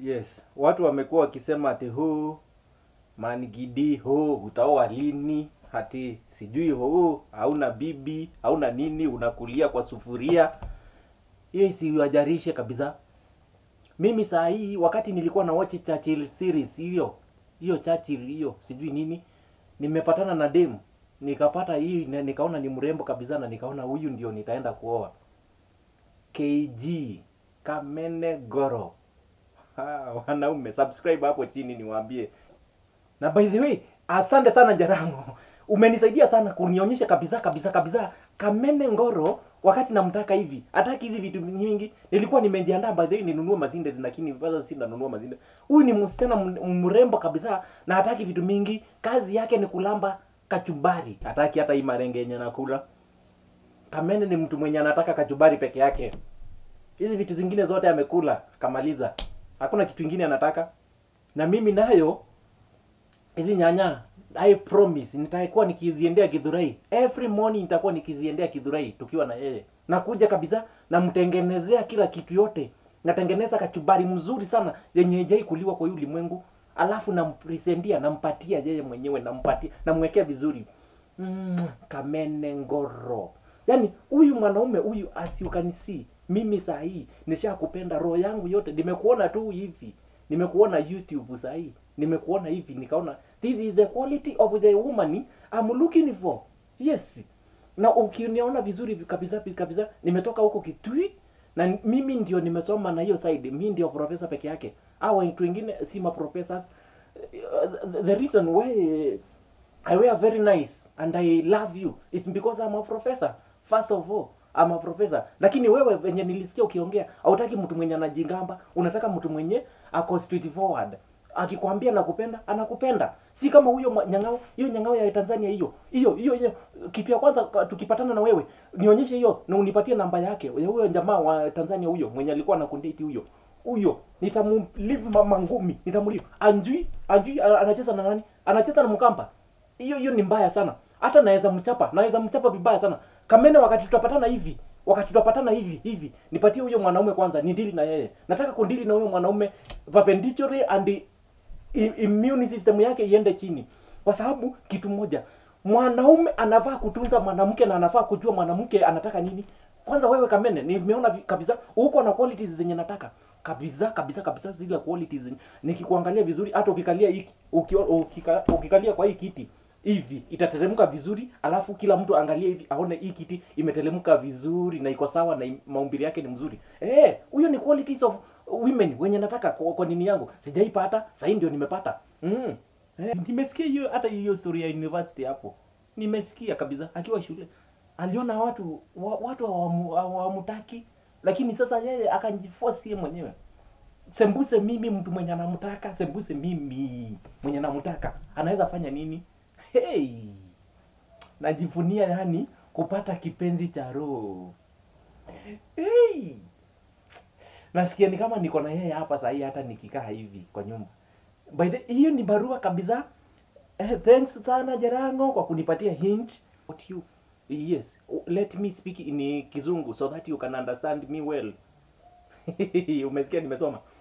Yes, watu wamekuwa wakisema ati huu manigidi huu utaoa lini, hati sijui huu hauna bibi hauna nini, unakulia kwa sufuria. Hiyo isiwajarishe kabisa. Mimi saa hii wakati nilikuwa na watch Churchill series hiyo hiyo Churchill hiyo sijui nini, nimepatana na dem nikapata hii na nikaona ni mrembo kabisa, na nikaona huyu ndio nitaenda kuoa. KG Kamene Goro. Ha, wanaume subscribe hapo chini niwaambie. Na by the way, asante sana Jarango. Umenisaidia sana kunionyesha kabisa kabisa kabisa Kamene Ngoro wakati namtaka hivi. Hataki hizi vitu nyingi. Nilikuwa nimejiandaa by the way ninunue mazinde lakini sasa si nanunua mazinde. Huyu ni msichana m- mrembo kabisa na hataki vitu mingi. Kazi yake ni kulamba kachumbari. Hataki hata hii marenge yenye nakula. Kamene ni mtu mwenye anataka kachumbari peke yake. Hizi vitu zingine zote amekula kamaliza. Hakuna kitu kingine anataka. Na mimi nayo hizi nyanya I promise nitakuwa nikiziendea Githurai. Every morning nitakuwa nikiziendea Githurai tukiwa na yeye. Nakuja kabisa namtengenezea kila kitu yote. Natengeneza kachumbari mzuri sana yenye haijai kuliwa kwa hii ulimwengu. Alafu nampresentia nampatia yeye mwenyewe nampatia namwekea vizuri. Mm, Kamene Ngoro. Yaani huyu mwanaume huyu as you can see, mimi saa hii nishakupenda roho yangu yote, nimekuona tu hivi, nimekuona YouTube saa hii, nimekuona hivi, nikaona this is the quality of the woman I'm looking for. Yes, na ukiniona vizuri kabisa kabisa, nimetoka huko Kitui na mimi ndio nimesoma na hiyo side, mimi ndio profesa peke yake, au watu wengine si ma professors. Uh, the reason why I wear very nice and I love you is because I'm a professor. First of all, I'm a professor. Lakini wewe venye nilisikia ukiongea, hautaki mtu mwenye anajingamba, unataka mtu mwenye ako straightforward. Akikwambia nakupenda, anakupenda. Si kama huyo mwa- nyang'ao, hiyo nyang'ao ya Tanzania hiyo. Hiyo hiyo hiyo kitu ya kwanza ka- tukipatana na wewe, nionyeshe hiyo na unipatie namba yake. Ya huyo jamaa wa Tanzania huyo mwenye alikuwa anakundate huyo. Huyo nitamlive mama ngumi, nitamlive. Anjui, anjui a- anacheza na nani? Anacheza na Mkamba hiyo hiyo ni mbaya sana hata naweza mchapa naweza mchapa vibaya sana kamene wakati tutapatana hivi wakati tutapatana hivi hivi nipatie huyo mwanaume kwanza ni dili na yeye nataka kundili na huyo mwanaume perpendicularly and i- immune system yake iende chini kwa sababu kitu moja mwanaume anafaa kutunza mwanamke na anafaa kujua mwanamke anataka nini kwanza wewe kamene nimeona vi- kabisa uko na qualities zenye nataka kabisa kabisa kabisa zile qualities zenye nikikuangalia vizuri hata ukikalia hii uki, ukika, ukikalia kwa hii kiti hivi itateremka vizuri alafu kila mtu angalie hivi aone hii kiti imeteremka vizuri na iko sawa na im- maumbile yake ni mzuri eh huyo ni qualities of women wenye nataka kwa, kwa nini yangu sijaipata sahii ndio nimepata mm. eh, nimesikia hiyo hata hiyo story ya university hapo nimesikia kabisa akiwa shule aliona watu wa, watu hawamu- hawamtaki lakini sasa yeye akajiforce yeye mwenyewe sembuse mimi mtu mwenye anamtaka sembuse mimi mwenye namtaka anaweza fanya nini hey! najivunia yani kupata kipenzi cha roho hey! nasikia ni kama niko na yeye hapa sahii hata nikikaa hivi kwa nyumba by the hiyo ni barua kabisa eh, thanks sana Jarango kwa kunipatia hint what you yes let me speak in kizungu so that you can understand me well umesikia nimesoma